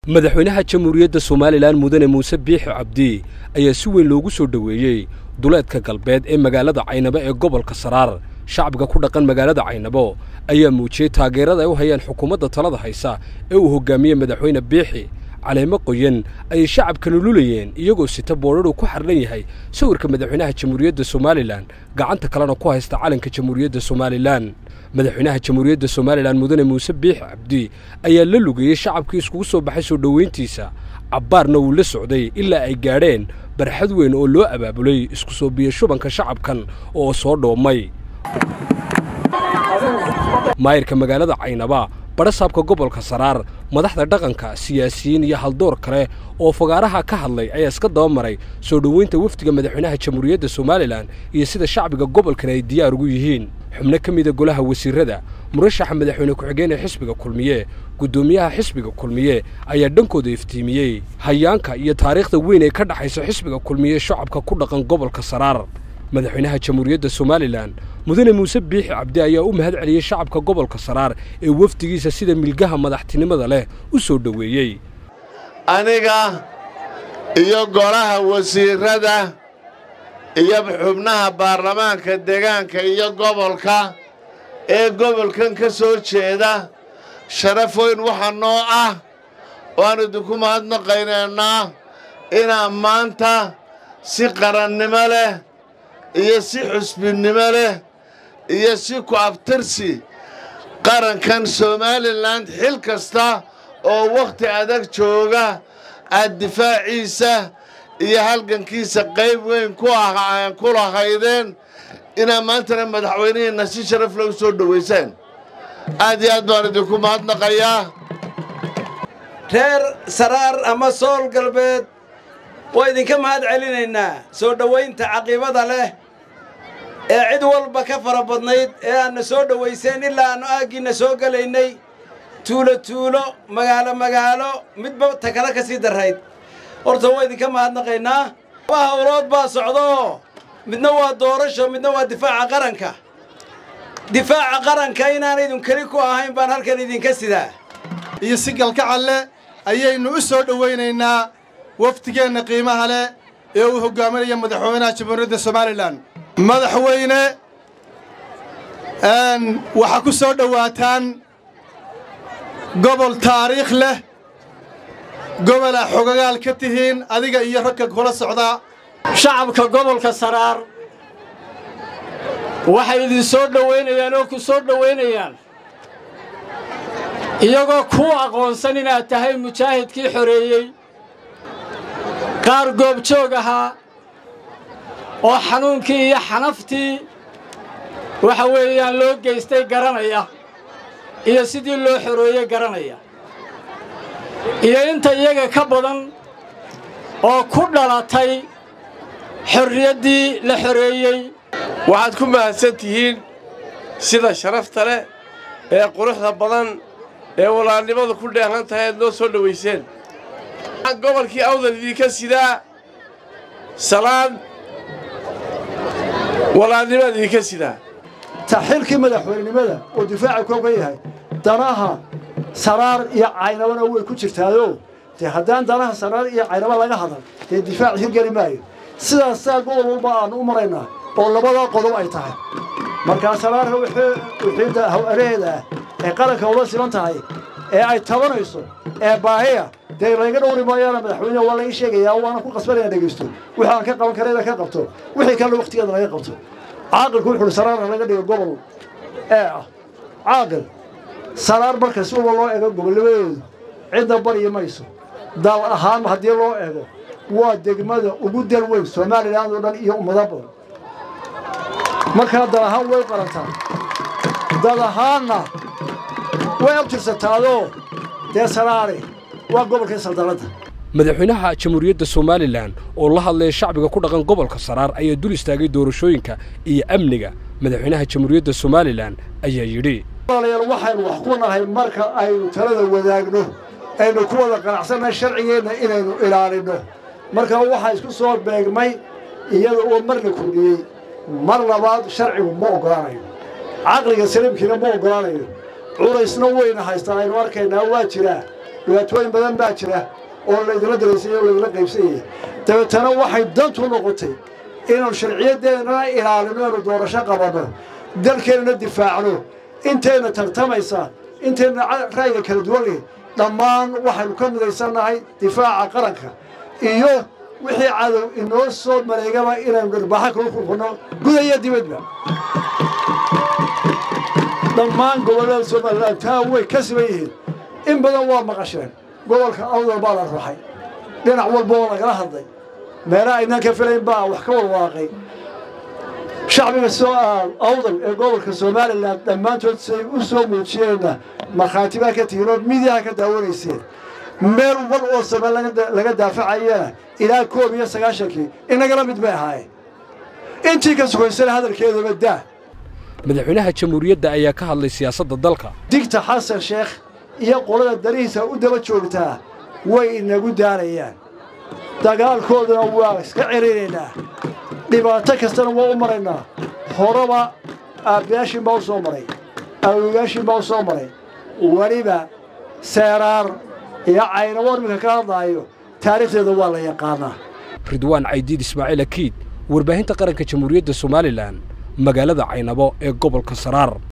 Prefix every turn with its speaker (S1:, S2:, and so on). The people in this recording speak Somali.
S1: madaxweynaha jamhuuriyadda somalilan mudane muuse biixi cabdi ayaa si weyn loogu soo dhoweeyey duleedka galbeed ee magaalada caynabo ee gobolka saraar shacbiga ku dhaqan magaalada caynabo ayaa muujiyey taageerada ay u hayaan xukuumadda talada haysa ee uu hoggaamiyey madaxweyne biixi caleemo qoyan ayay shacabkana lulayeen iyagoo sita boodhadhu ku xardhan yahay sawirka madaxweynaha jamhuuriyadda somalilan gacanta kalena ku haysta calanka jamhuuriyadda somalilan madaxweynaha jamhuuriyadda somalilan mudane muuse biixi cabdi ayaa la lugeeyey shacabkii iskugu soo baxay soo dhoweyntiisa cabbaarna wuu la socday ilaa ay gaadheen barxad weyn oo loo abaabulay isku soo biyo shubanka shacabkan oo soo dhoomay maayirka magaalada caynaba badhasaabka gobolka saraar madaxda dhaqanka siyaasiyiin iyo haldoor kale oo fagaaraha ka hadlay ayaa iska daba maray soo dhoweynta wafdiga madaxweynaha jamhuuriyadda somalilan iyo sida shacbiga gobolkan ay diyaar ugu yihiin xubno ka mida golaha wasiirrada murashaxa madaxweyne ku-xigeen ee xisbiga kulmiye guddoomiyaha xisbiga kulmiye ayaa dhankooda iftiimiyey hayaanka iyo taariikhda weyn ee ka dhexaysa xisbiga kulmiye shacabka ku dhaqan gobolka saraar madaxweynaha jamhuuriyadda somalilan mudane muuse biixi cabdi ayaa u mahad celiyey shacabka gobolka saraar ee wafdigiisa sida milgaha madaxtinimada leh u soo dhoweeyey
S2: aniga iyo golaha wasiirrada iyo xubnaha baarlamaanka deegaanka iyo gobolka ee gobolkan ka soo jeeda sharaf weyn waxaa noo ah waan idinku mahadnaqaynaynaa inaan maanta si qarannimo leh iyo si xusbinnimo leh iyo si ku abtirsi qarankan somalilan xil kasta oo wakhti adag jooga aad difaaciisa iyo halgankiisa qayb weyn ku lahaydeen inaad maantana madaxweynihiinna si sharaf leh u soo dhowaysaan aad iyo aad baan idinku mahadnaqayaa
S3: reer saraar ama sool galbeed waa idinka mahad celinaynaa soo dhowaynta caqiibada leh ee cid walba ka fara badnayd ee aanna soo dhowayseen ilaa aannu aaggiinna soo gelaynay tuulo tuulo magaalo magaalo midba ta kale ka sii darrayd horta waa idinka mahadnaqaynaa laba hawlood baa socdoo midna waa doorasho midna waa difaaca qaranka difaaca qaranka inaanaydun keli ku ahayn baan halkan idinka sidaa
S4: iyo si galgacal leh ayaynu u soo dhowaynaynaa wafdigeenna qiimaha leh ee uu hoggaaminaya madaxweynaha jamhuuriyadda somalilan madaxweyne waxaa ku soo dhowaataan gobol taariikh leh gobolaa xogagaal ka tihiin adiga iyo ragga kula socdaa
S5: shacabka gobolka saraar waxay idin soo dhowaynayaan oo ku soo dhowaynayaan iyagoo kuu aqoonsan inaad tahay mujaahidkii xoreeyey qaar goobjoog ahaa oo xanuunkii iyo xanaftii waxa weeyaan loo geystay garanaya iyo sidii loo xoreeyey garanaya iyo inta iyaga ka badan oo ku dhalatay xorriyaddii la xoreeyey
S6: waxaad ku mahadsan tihiin sida sharafta leh ee quruxda badan ee walaalnimadu ku dheehan tahay aad noo soo dhowayseen waxaan gobolkii awdal idinka sidaa salaan walaalnimaad idinka sidaa
S7: taxilkii madaxweynenimada oo difaaca kooga yahay danaha saraar iyo caynabana way ku jirtaayoo dee haddaan danaha saraar iyo caynaba laga hadal dee difaac hirgeli maayo sidaasaa gobol walba aannu u maraynaa oo labadaa qodob ay tahay markaa saraarka wixii hawareheeda ah ee qaranka ula siban tahay ee ay tabanayso ee baahiya dee layga dhowri maayaana madaxweyne waa laga sheegayaa waana ku qasbanaya dhegaysto wixii aan ka qaban karayna ka qabto wixii kalena wakhtigeeda laga qabto caaqilku wuxuuhi saraarna laga dhigo gobol ee ah caaqil saraar marka si walba loo eego gobolnimadeedu cidna baryi mayso dal ahaan haddii loo eego waa degmada ugu dal weyn somalilan oo dhan iyo ummado badan markaa dal ahaan way qarantaa dad ahaanna way abtirsataadoo dee saraare waa gobolkii saldanadda
S1: madaxweynaha jamhuuriyadda somalilan oo la hadlaya shacbiga ku dhaqan gobolka saraar ayaa dul istaagay doorashooyinka iyo amniga madaxweynaha jamhuuriyadda somalilan ayaa yidhi
S7: walaalayaal waxaynu wax ku nahay marka aynu talada wadaagno aynu ku wada qanacsannahay sharcigeenna inaynu ilaalinno marka waxaa isku soo beegmay iyada oo marna kordhiyey mar labaad sharcigu ma oggolaanayo caqliga saliimkiina ma oggolaanayo culaysna weyna haystaan aynu arkaynaa waa jiraa dhibaatooyin badan baa jira oo laydinla daraysanyay oo laydinla qaybsanyay dabeetana waxay dantu noqotay inaanu sharciyadeennana ilaalino inu doorasho qabanno dalkeennana difaacno intayna tartamaysa intayna ra'yiga kala duwan leh dhammaan waxaynu ka midaysannahay difaaca qaranka iyo wixii cadow inoo soo maleegaba inaynu dharbaaxo kala kurkunno gudaya dibadba dhammaan gobollada somalilan taa way ka siban yihiin in badan waa maqasheen gobolka awdal baa la ruxay dhinac walba oo lagala hadlay meelaha aynaan ka filayn baa wax ka walwaaqay shacbiga soo awdal ee gobolka somalilan dhammaantood say u soo muujiyeenna markhaati baa ka tihiin oo midiyaha ka daawanayseen meel wal oo same laga daafacayana ilaa koob iyo sagaashankii inagala mid bay ahaayeen intii ka sugaysana hadalkeedaba daa
S1: madaxweynaha jamhuuriyadda ayaa ka hadlay siyaasadda dalka
S7: digta xasan sheekh iyo qolada darihiisa u daba joogtaa way inagu daarayaan dagaalkooduna waa iska celinaynaa dhibaato kastana waa u maraynaa horeba aabbayaashiin baa u soo maray awogaashiin baa u soo maray weliba seeraar iyo caynabo iminka ka hadlaayo taariikhdeeda waa la yaqaanaa
S1: ridwaan caydiid ismaaciil akiid warbaahinta qaranka jamhuuriyadda somalilan magaalada caynabo ee gobolka saraar